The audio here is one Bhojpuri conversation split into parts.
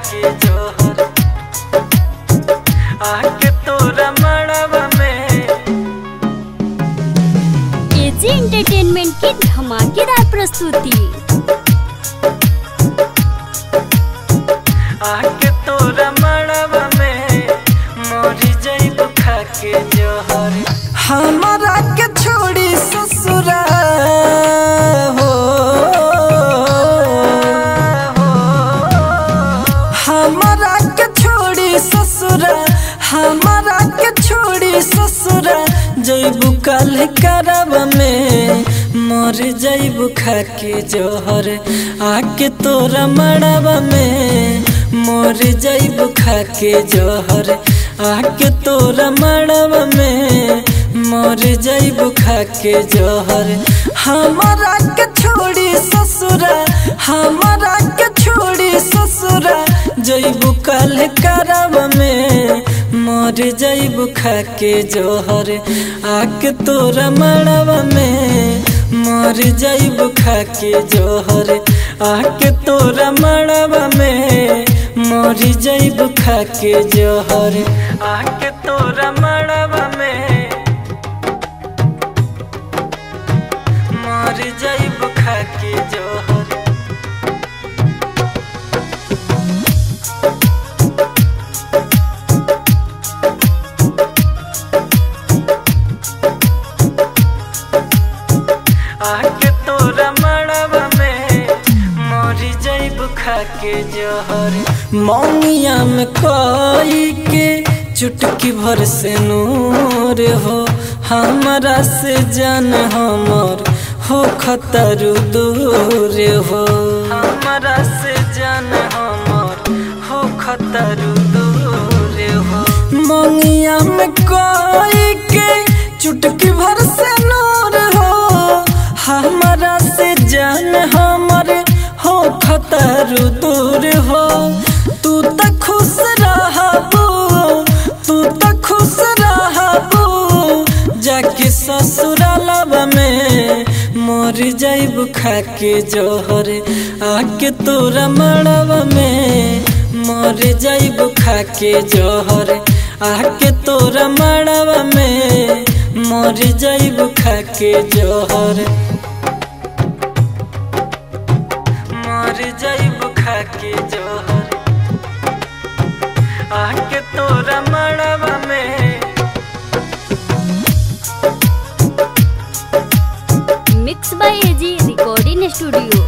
के जोहर आके तोरा मड़वा में एजी एंटरटेनमेंट की धमाकेदार प्रस्तुति आके तोरा मड़वा में मोरी जैब खा के जोहर हमारा के छोड़ी ससुरा हो हमारा के छोड़ी ससुरा हमारा के छोड़ी ससुरा जैबू कल करब में मर जैबू खा के जोहर आके तोरा मड़वा में मोर जैबू खा के जोहर आके तोरा मड़वा में मोर जैबू खा के जोहर हमारा के छोड़ी ससुरा हमारा के छोड़ी ससुरा जैबू कल करब में मोर जैबू खा के जोहर आके तोरा मड़वा में मोर जैबू खा के जोहर आके तोरा मड़वा में मोर जैबू खा के जोहर आके तोरा मड़वा में मोर जैबू खा के जोहर आके तोरा मड़वा में मोरी जैब खा के जोहर मौनिया में कोई के चुटकी भर से नूर हो हमरा से जान हमर हो खतर दूर हो हमरा से जान हमर हो खतर दूर हो मौनिया में कोई के चुटकी भर से नूर हो हमरा से जान हमर हो खतर दूर हो तू त खुश रहबू तू त खुश रहबू जाके ससुरालवा में मोर जैब खा के जोहर आके तोरा मड़वा में मोर जैब खा के जोहर आके तोरा मड़वा में मोर जैब खा के जोहर मोर जैब खा के जोहर आके तोरा मड़वा में mix by AG recording studio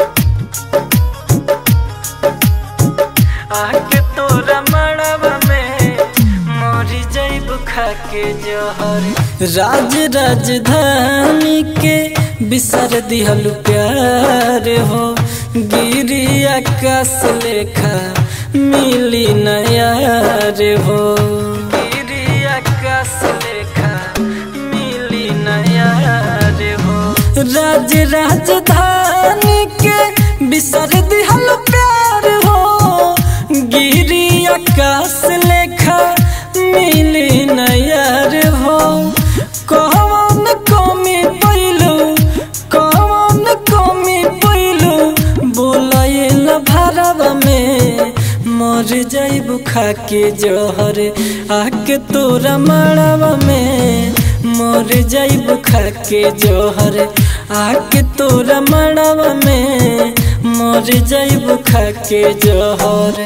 आके तोरा मड़वा में मोरी जैब खा के जोहर राज राजधानी के बिसर दिहल प्यार हो गिरी आकाश लेखा मिली नयार हो गिरी आकाश लेखा मिली नयार हो राज राजधानी के बिसर दिहल प्यार हो गिरी आकाश लेखा मिली नयार हो कौन कमी पैलू कौन कमी पैलू बोलायल भरब में मर जैब खा के जोहर आके तोरा मड़वा में मर जैब खा के जोहर आके तोरा मड़वा में मर जैब खा के जोहर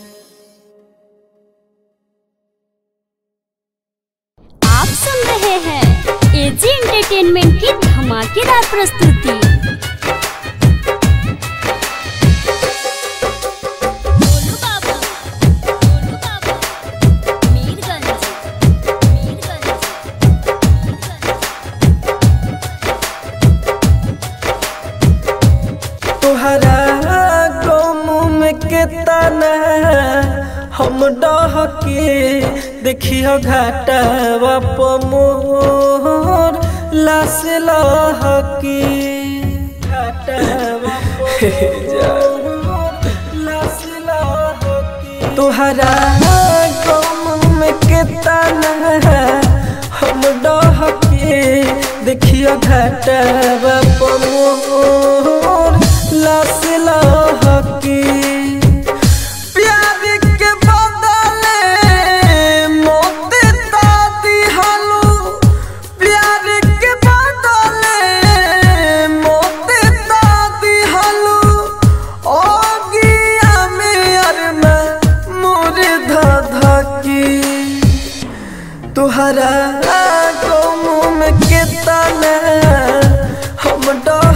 आप सुन रहे हैं एजी एंटरटेनमेंट की धमाकेदार प्रस्तुति गोलू बाबू, गोलू बाबू, मीरगंज, मीरगंज, तुहरा गम में के तना हम डह के देखियो घाटा मोर लाश लहकी तुहरा गम में के तना हम डह के देखियो घाटा मोर लाश लहकी प्यार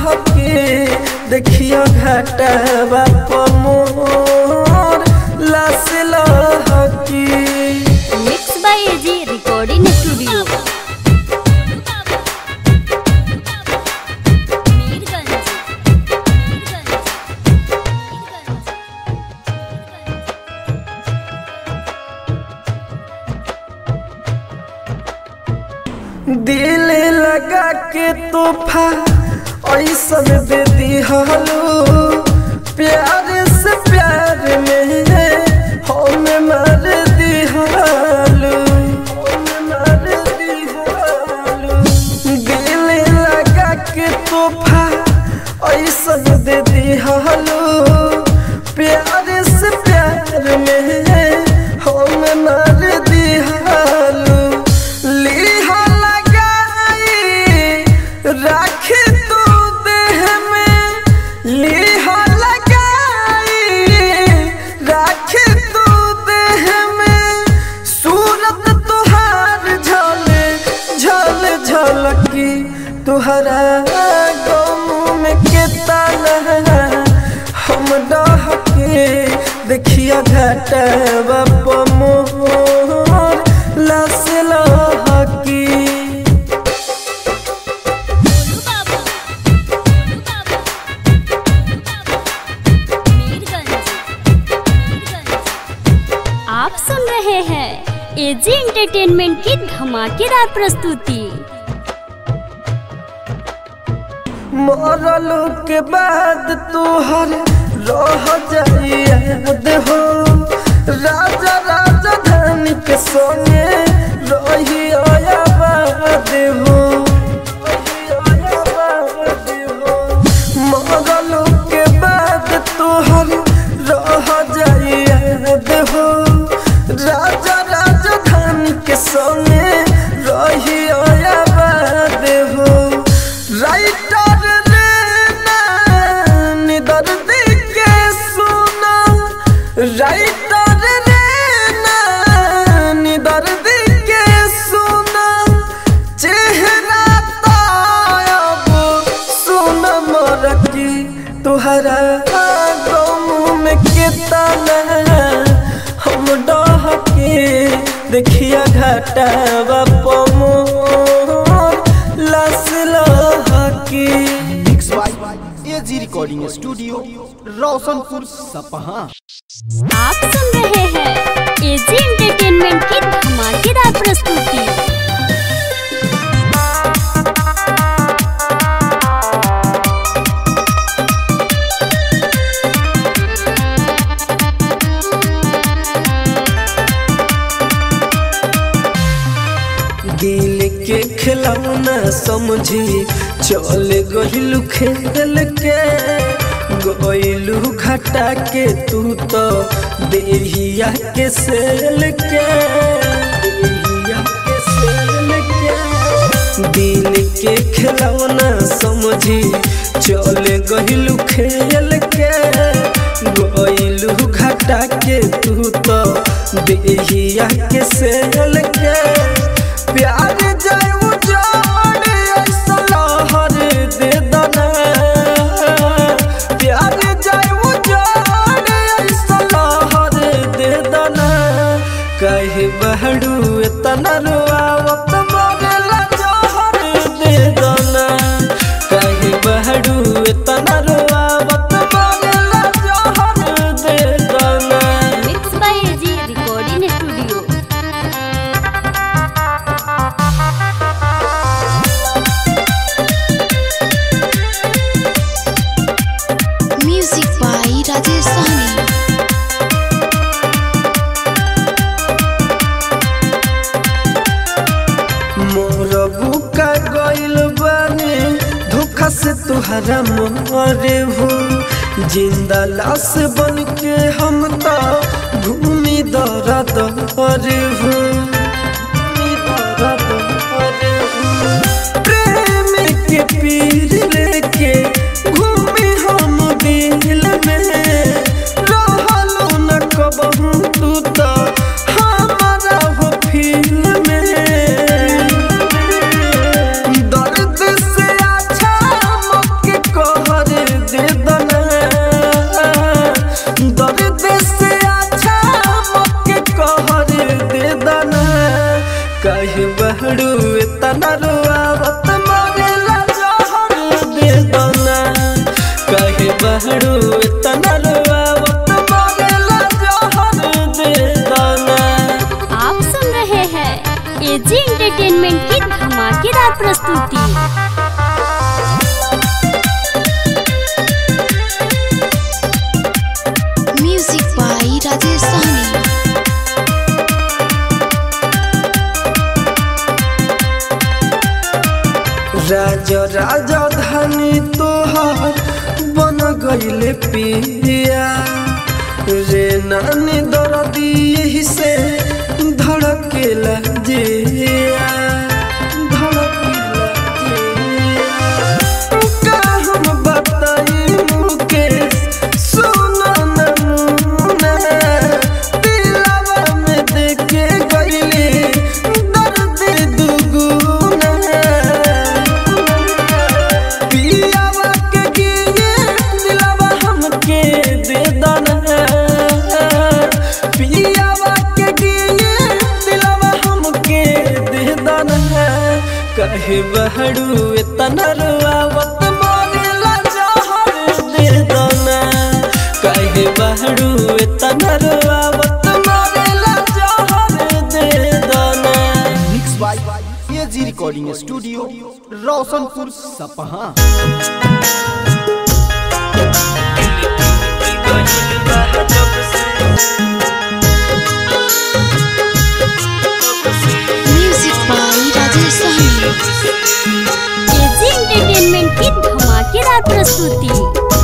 डहके देखियो घाटवा पमोर लास लहकी mix by AG recording studio Mirganj दिल लगा के तोहफा ऐसन दे दिहलो प्यार से प्यार में हम मार दिहलो हम मार दिहलो दिल लगा के तोहफा ऐसन दे दिहलो प्यार से प्यार में हम मार दिहलो लीहा लगाई राखी तू देह में लीहा लगाई राखी तू देह में सूरत तुहार झल झल झलकी तुहरा गम में केतना हम डहके देखिया घाटवा पमोर लास लहकी बोलू बाबू बोलू बाबू मीरगंज मीरगंज आप सुन रहे हैं एजी एंटरटेनमेंट की धमाकेदार प्रस्तुति मरल के बाद तोहर रह जाई याद हो राजा राजधानी के संगे रही आबाद हो रही आबाद हो मरल के बाद तोहर रह जाई याद हो राजा राजधानी के संगे रही आबाद हो राइटर रे नान दर्द के सुना राइटर रे नान दर्द के सुना चेहरा तायब सुन मरकी तुहरा गम में केतना हम डहके देखिया घाटवा पमोर लास लहकी mix by AG recording studio Roshanpur Sapaha आप सुन रहे हैं एजी एंटरटेनमेंट की धमाकेदार प्रस्तुति दिल के खिलौना समझी चल गहिलू खेल के गइलू घटा के तू तो देहिया के सेल के देहिया के सेल के दिल के खिलौना समझी चल गहिलू खेल के गइलू घटा के तू तो देहिया के सेल के प्यार जाय उजाड़ ऐसा लहर दे दना प्यार जाय उजाड़ ऐसा लहर दे दना कहे बहड़ू इतना रुआवत मरेला जहर दे दना कहे बहड़ू इतना रुआवत मरेला जहर दे दना mix by AG recording studio music by Rajesh Sahni मोर बुका गइल बानी धोखा से तुहरा मोरे हो जिंदा लाश बन के हम तो घूमी दरा दरे हो घूमी दरा दरे हो। प्रेम के पीर लेके घूमी हम दिल में रहलो न कबहू तू तो हमारा हो फील में दर्द से अच्छा मौके बहरू इतना रुआवत मारेला जहर दे दाना आप सुन रहे हैं एजी एंटरटेनमेंट की धमाकेदार प्रस्तुति म्यूजिक बाई राजेश सहनी राज राजधानी तोहार बन गईले पिया रे नानी दर्दी यही से धड़केला जिया धड़केला जिया का हम बताई मुकेश सुनो नमूना दिलवा में देखे गईले दर्द दुगुना पियावा के गिए दिलवा हमके दे दना पियावा के गिए दिलवा हमके दे दना कहे बहरू इतना रुआवत मारेला जहर दे दना कहे बहरू इतना रुआवत मारेला जहर दे दना mix by AG recording studio Roshanpur Sapaha music by Rajesh Sahni AG entertainment की धमाकेदार प्रस्तुति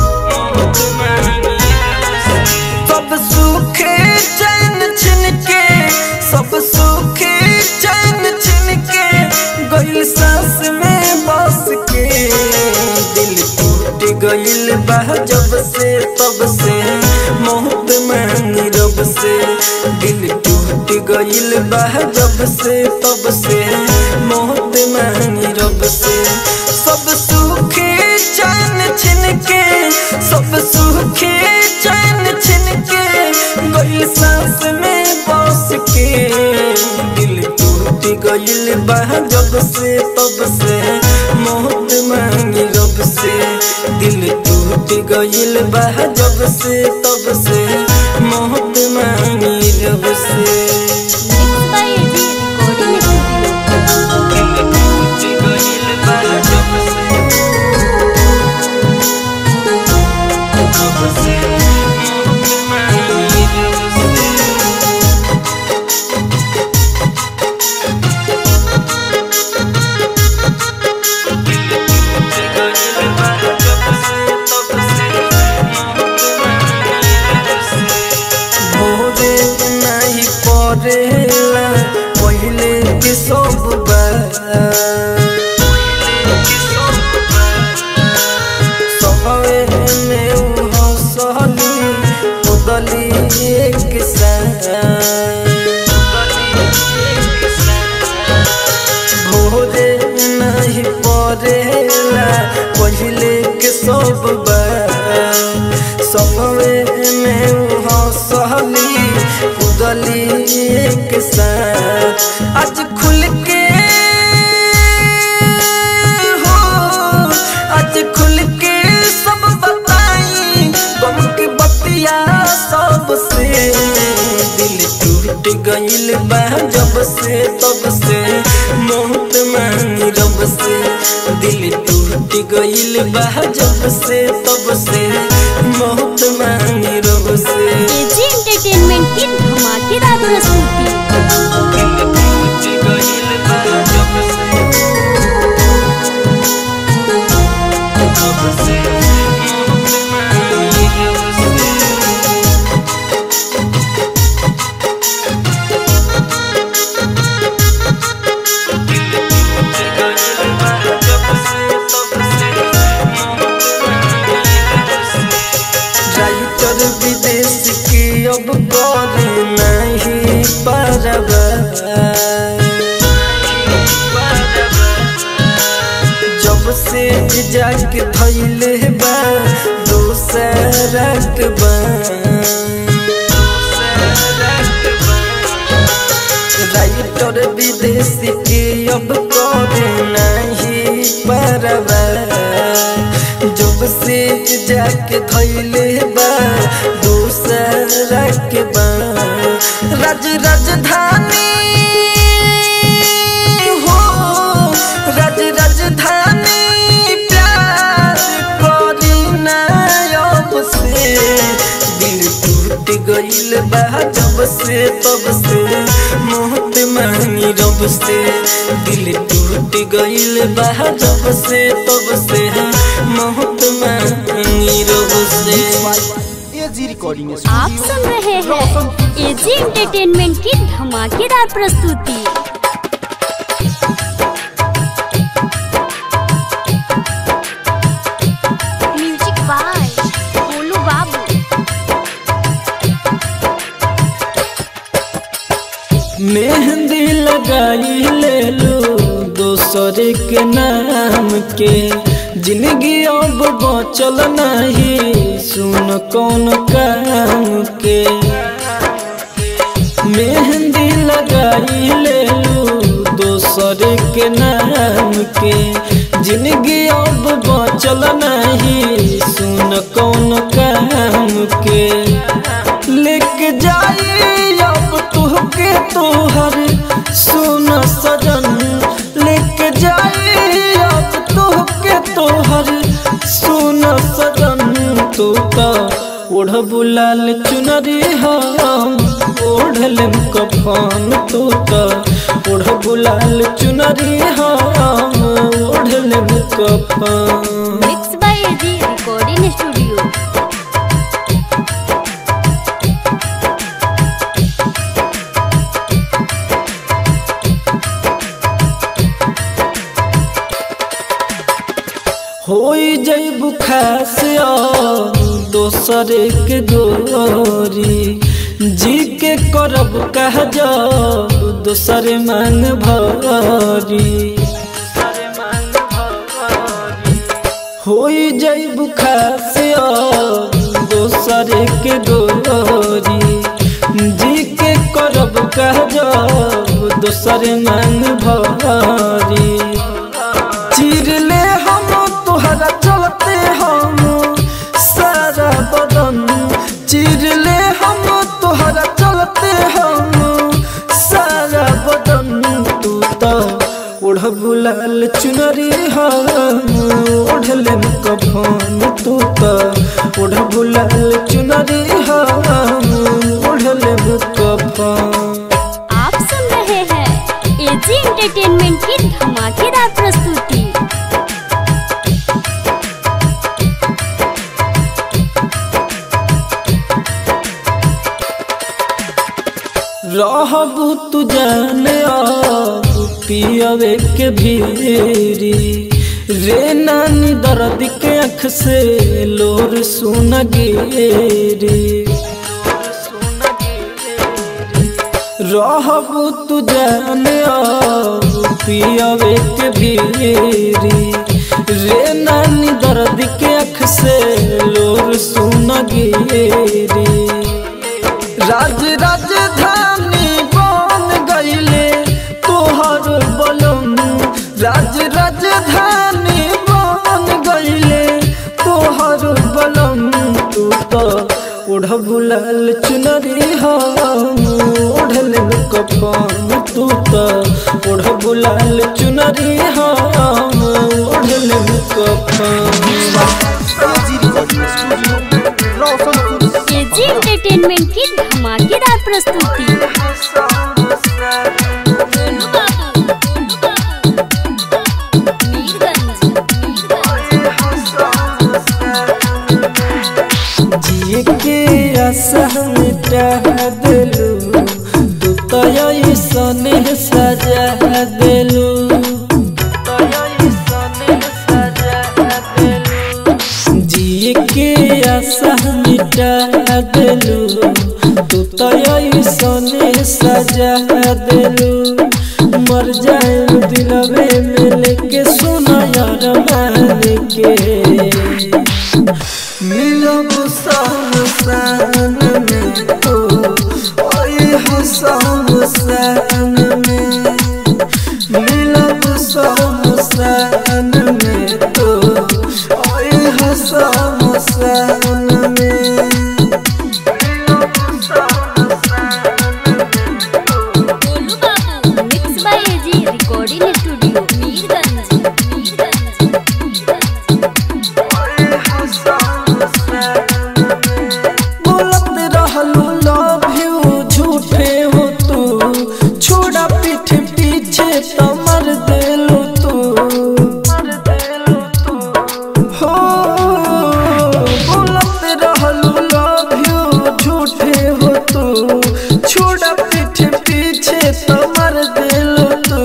सब सूखे चैन छिन के सब सूखे चैन छिन के गइल सांस में बस के दिल टूट गइल बा जब से तब से मोहब्बत मांगी रब से दिल टूट गइल बा जब से तब से मोहब्बत मांगी रब से सब सूखे चैन छिन के सब सूखे चैन छिन के गइल सांस में बस के दिल टूट गइल बा जब से तब से मोहब्बत मांगी रब से दिल टूट गइल बा जब से तब से मोहब्बत मांगी रब से mix by AG recording studio दिल टूट गइल बा जब से तब से मोहब्बत मांगी रब से भोरे नहीं पड़ेला पहले के सब सबे में उ हंसली उदली एक भोरे नहीं पड़ेला पहले के सब सबे में उ हंसली उदली एक साथ आज खुल के हो आज खुल के सब बताई गम के बतिया सबसे दिल टूट गइल बा जब से तब से मोहब्बत मांगी रब से दिल टूट गइल बा जब से तब से मोहब्बत मांगी रब से एजी एंटरटेनमेंट की धमाकेदार प्रस्तुति दिल टूट गइल बा जब से तब से मोहब्बत मांगी रब से राइटर विदेश की अब करे नहीं परवा जब से जाके धैले बा दोसरा के बा राइटर विदेशी के अब करे नहीं परवा जब से जाके धैले बा दूसरा के बा राज राजधानी हो राज राजधानी प्यार करी ना अब से दिल टूट गइल बा जब से तब से मोहत मांगी रब से दिल टूट गइल बा जब से तब से मोहत मांगी रब से एजी रिकॉर्डिंग आप सुन रहे हैं एजी एंटरटेनमेंट की धमाकेदार प्रस्तुति म्यूजिक बाय गोलू बाबू मेहंदी लगाई ले लो दोसर के नाम के जिंदगी अब बचल नहीं सुन कौन काम के मेहंदी लगाई ले लो दोसर के नाम के जिंदगी अब बचल नहीं सुन कौन काम के लेके जाई अब तुहके तोहर सुन सजन लेके जाई अब तुहके तोहर सुन सजन तू तो ओढ़ बुलाल चुनरी हम ओढ़लम कफन तू तो ओढ़ बुलाल चुनरी हम ओढ़लम कफन mix by AG recording studio होई जैब खास दोसर के गोरी जी के करब कह जाब दोसर मांग भरी होई जैब खास दोसर के गोरी जी के करब कह जाब दोसर मांग भरी चीर ले हम तोहरा चलते हम सारा बदन चीर ले हम तोहरा चलते हम सारा बदन तू तो ओढ़ बुलाल चुनरी हम ओढ़ले कफन तू तो ओढ़ बुलाल चुनरी हम ओढ़ले कफन आप सुन रहे हैं एजी एंटरटेनमेंट की धमाकेदार प्रस्तुति रहबू तू जाने पियवे के भीरी रे नानी दर्द के अख से लोर सुन गेरी रहबू तू जाने पियवे के भीरी रे नानी दर्द के अख से लोर सुन गेरी राज राजधानी बन गईले तोहर बलम राज राजधानी बन गईले तोहर बलम तू तो ओढ़ बुलाल चुनरी हम ओढ़ल कफन तू तो ओढ़ बुलाल चुनरी हम ओढ़ल कफन AG recording studio Roshanpur AG entertainment की धमाकेदार प्रस्तुति गोलू बाबू, गोलू बाबू, मीरगंज, जिए के आशा मिटा दिलू तू तो ऐसने सजा दिलू जिए के आशा मिटा दिलू तू तो ऐसने सजा दिलू मर जाए दिलवे में लेके सुना यार मान के मिलब शान में तो ओए हो शान में मिलब शान में तो ओए सन में गोलू बाबू mix by AG recording studio Mirganj Mirganj बोलत रहलू लव यू झूठे हो तू छोड़ा पीठ पीछे तो मर देलू तू हो बोलत रहलू लव यू झूठे हो तू छोड़ा पीठ पीछे तो मर देलू तू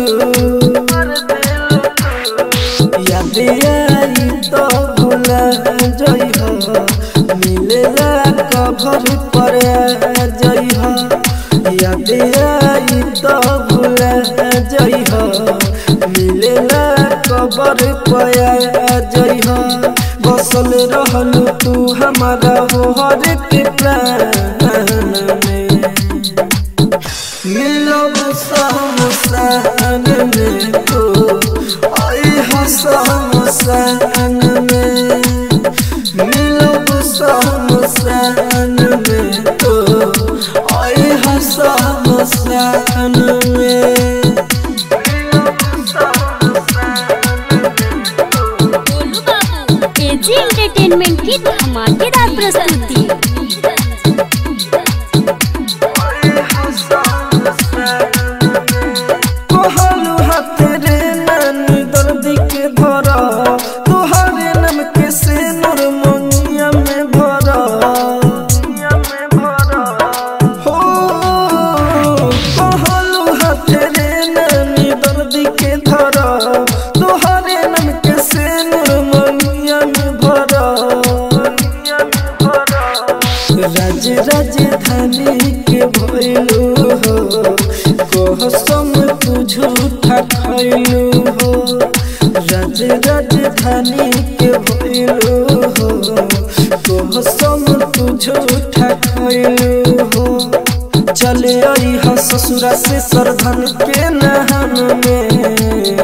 याद आई तो भूला जई हो मिलेला कभर पर जई हो याद आई तो भूला जई हो मिलेला कबर पर जई हो बसल रहलू तू हमारा हो हर के प्राण में मिलब समसान में तो आई हसन में मिलब समसान में तो आई हसन में गोलू बाबू एजी एंटरटेनमेंट की धमाकेदार प्रस्तुति कहलू हाथ रे नानी दर्द के भरा तुहरे नाम के से नूर मोनिया में भरा हो कहलू हाथ रे नानी दर्द के धरा तुहरे नाम के से नूर मोनिया में भरा राज राजधानी के भइलू हो कहसम तू झूठा खैलू हो राज राजधानी के भइलू हो कहसम तू झूठा खैलू हो चले आई हा ससुरा से सरधन के नहन में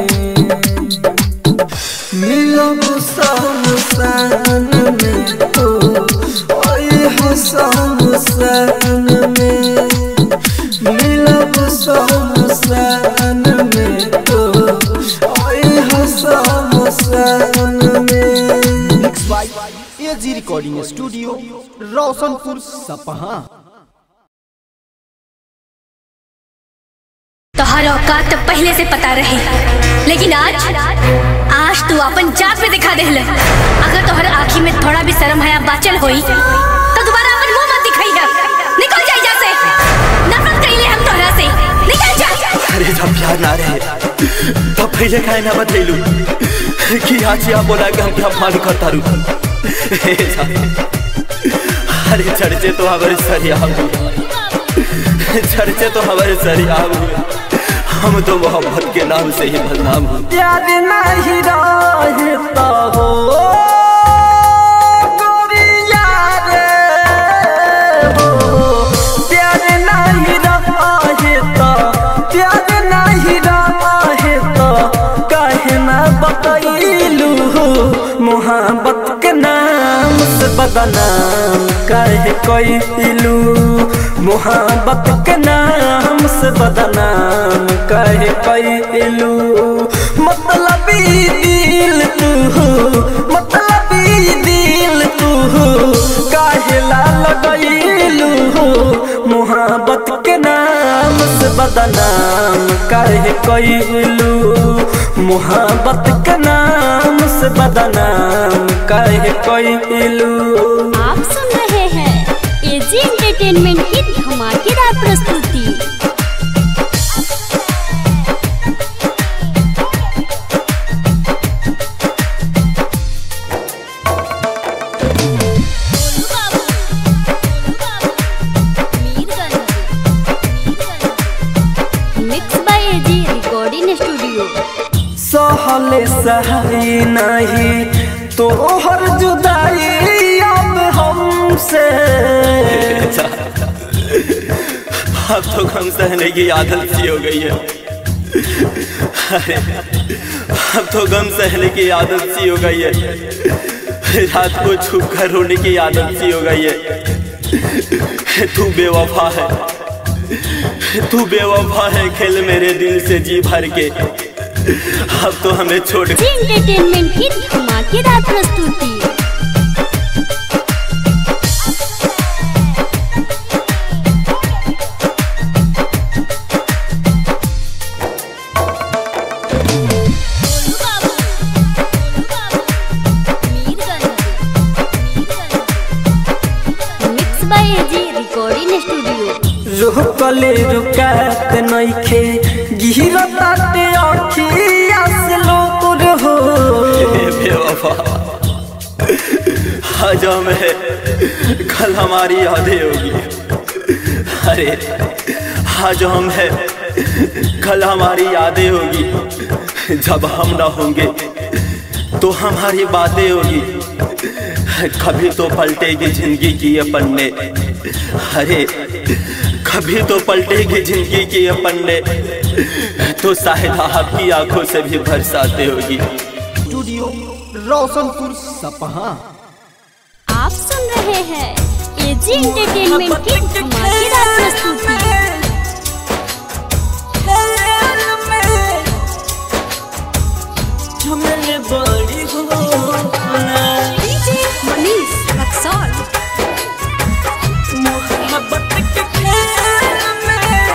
मिलब समसान में तो ओए हो समसान में मिलब समसान में तो ओए हो समसान में mix by AG recording studio Roshanpur Sapaha तोहर औकात तो पहले से पता रहे लेकिन आज आज तू अपन जात पे दिखा दे अगर तोहर आँखी में थोड़ा भी शर्म हया बाचल होई तो दोबारा अपन मुंह मत दिखाई है निकल जा यहाँ से नफरत कइले हम तोहरा से निकल जा अरे जब प्यार ना रहे तब पहले काहे ना बतैलू कि आज या बोला कि हम क्या मान करता रू अरे चर्चे तो हमारे सरिया हुए चर्चे तो हमारे सरिया हुए हम तो मोहब्बत के नाम से ही बदनाम हुए प्यार नहीं रहता हो गोरिया रे हो प्यार नहीं रहता प्यार नहीं रहता काहे ना बतैलू मोहब्बत के नाम से बदनाम काहे कैलू मोहब्बत के नाम से बदनाम काहे कैलू मतलबी दिल तू मतलबी दिल तू काहे ला लगैलू मोहब्बत के नाम से बदनाम काहे कैलू मोहब्बत के नाम से बदनाम काहे कैलू आप सुन रहे हैं एजी एंटरटेनमेंट की धमाकेदार प्रस्तुति mix by AG recording studio सहले सहाई नहीं तोहर जुदाई अब हमसे अब तो गम सहने की आदत सी हो गई है अरे अब तो गम सहने की आदत सी हो गई है रात को छुप कर रोने की आदत सी हो गई है तू बेवफा है तू बेवफा है खेल मेरे दिल से जी भर के अब तो हमें छोड़ जी एंटरटेनमेंट की धमाकेदार प्रस्तुति mix by AG recording studio रुकले रुकात नइखे गिरताते अखिया से लोर हो ये बेवफा आज हमें कल हमारी यादें होगी अरे आज हम है कल हमारी यादें होगी जब हम ना होंगे तो हमारी बातें होगी कभी तो पलटेगी जिंदगी की ये पन्ने अरे कभी तो पलटेगी जिंदगी की ये पन्ने तो शायद आपकी आंखों से भी बरसाते होगी स्टूडियो रोशनपुर सपहा आप सुन रहे हैं एजी एंटरटेनमेंट की धमाकेदार प्रस्तुति झमेले बड़ी होला मनीष रक्सौल मोहब्बत के खेल में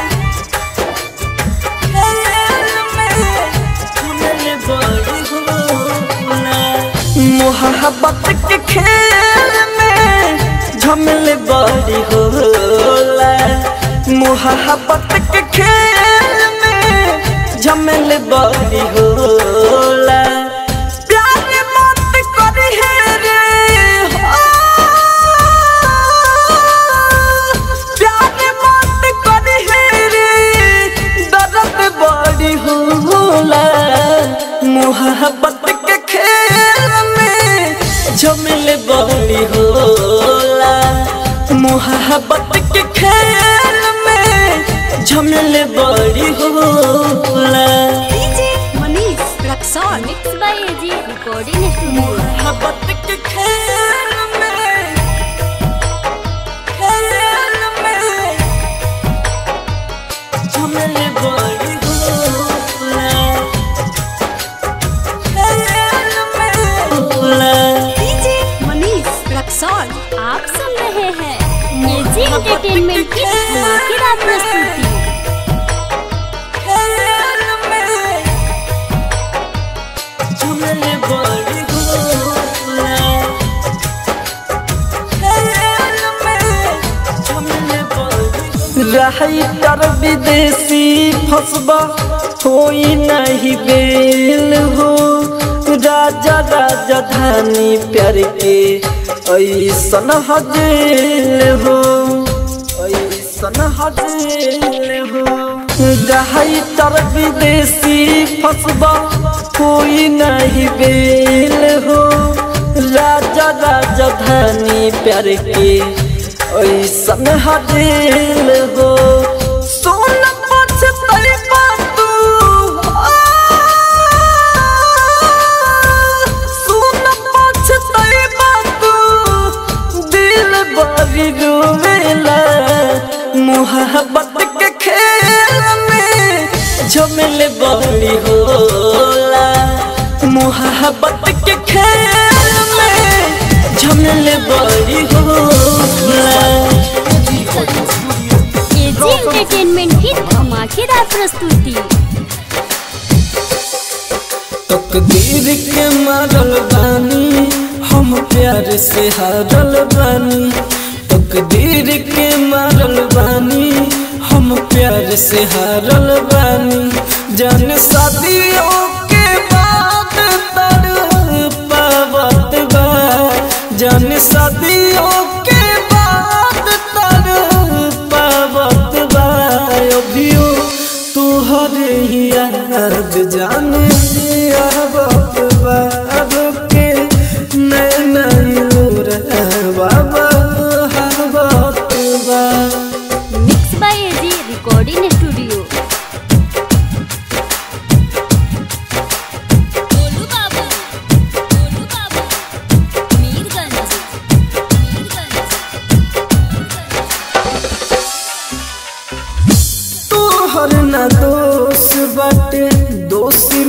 खेल में झमेले बड़ी होला मोहब्बत के खेल में झमेले बड़ी होला मोहब्बत के खेल में झमेले बड़ी होला प्यार मत करी है रे हो प्यार मत करी है रे दर्द बड़ी होला मोहब्बत के खेल में झमेले बड़ी होला मोहब्बत के खेल में झमेले बड़ी होला Manish Raxaul mix by AG recording studio मोहब्बत के खेल में खेल में झमेले बड़ी होला खेल में होला मनीष रक्सौल आप सुन रहे हैं एजी एंटरटेनमेंट की धमाकेदार प्रस्तुति खेल में झमेले बड़ी होला खेल में झमेले बड़ी रही तर विदेशी फसबा होई नहीं बेल हो राजा राजधानी प्यार के ऐसन हजेल हो ऐसन हजेल हो रही तर विदेशी फसबा कोई नहीं बेल हो राजा राजधानी प्यार के ऐसन हजेल हो सोन पछतई तू सोन पछतई तू दिल बड़ी रोवेला मोहब्बत के खेल में झमेले बड़ी होला मोहब्बत के खेल में झमेले बड़ी होला एजी एंटरटेनमेंट की धमाकेदार प्रस्तुति तकदीर के मारल बानी हम प्यार से हारल बानी तकदीर के मारल बानी हम प्यार से हारल बानी जान शादियों के बाद तर पावत बा जान शादियों के बाद तर पावत बा अभियो तुहरे ही याद जाने आवत बा के नैना बाबा हवत बा mix by AG recording studio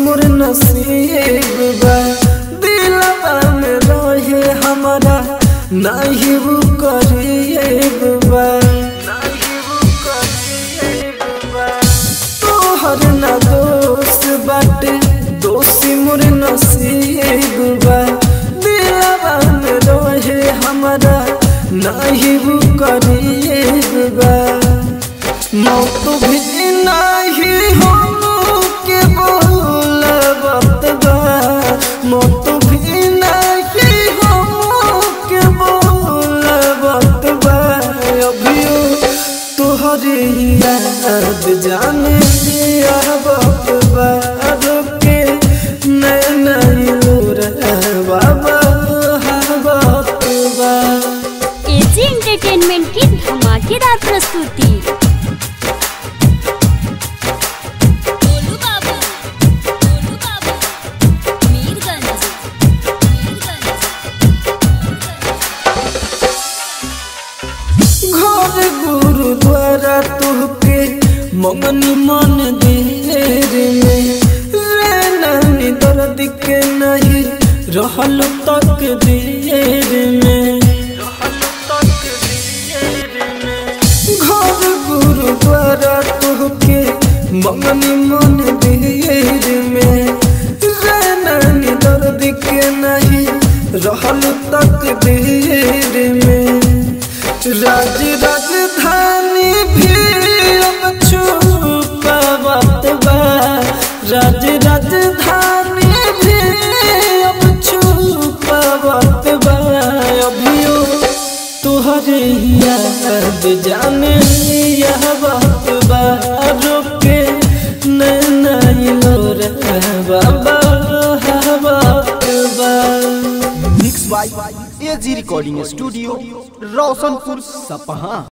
मोर नसीब बा दिलवा में रहे हमारा नहीं वो करीब बा तोहर ना दोस्त बाटे दोषी मोर नसीब बा दिलवा में रहे हमारा नहीं वो करीब बा मौत भी नहीं हम के बोलबत बा मौत भी नहीं हम के बोलबत बा अभियो तोहरे याद जाने आवत बा रोके नैना बाबा हवत बा एजी एंटरटेनमेंट की धमाकेदार प्रस्तुति गोलू बाबू गोलू बाबू मीरगंज घर गुरुद्वारा तुहके मंगनी मन देर में रे नानी दर्द के नहीं रहल तक देर में घर गुरुद्वारा तुहके मंगनी मन देर में रे नानी दर्द के नहीं रहल तक देर में राज राजधानी भी अब छुपावत बा राज राजधानी भी अब छुपावत बा अभियो तुहरे याद जाने यह बात बा रोके नैना लोर बाबा बात बा mix by AG recording studio Roshanpur सपहा